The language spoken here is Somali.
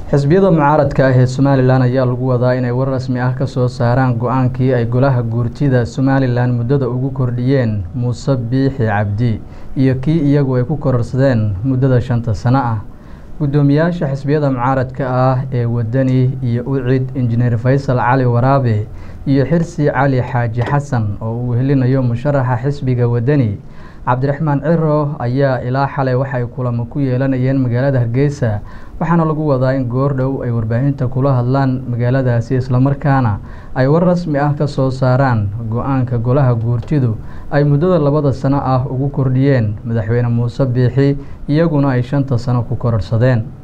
xisbiyada mucaaradka ah ee somalilan ayaa lagu wadaa inay war rasmi ah kasoo saaraan go-aankii ay golaha guurtida somalilan muddada ugu kordhiyeen muuse biixi cabdi iyo kii iyagu ay ku kororsadeen muddada shanta sano ah guddoomiyaasha xisbiyada mucaaradka ah ee wadani iyo ucid injineer faysal cali waraabe iyo xirsi cali xaaji xasan oo uu helinayo musharaxa xisbiga wadani cabdiraxmaan ciro ayaa ilaa xalay waxay kulamo ku yeelanayeen magaalada hargeysa waxaana lagu wadaa in goordhow ay warbaahinta kula hadlaan magaaladaasi islamarkaana ay war rasmi ah ka soo saaraan go-aanka golaha guurtidu ay muddada labada sano ah ugu kordhiyeen madaxweyne muuse biixi iyaguna ay shanta sano ku kororsadeen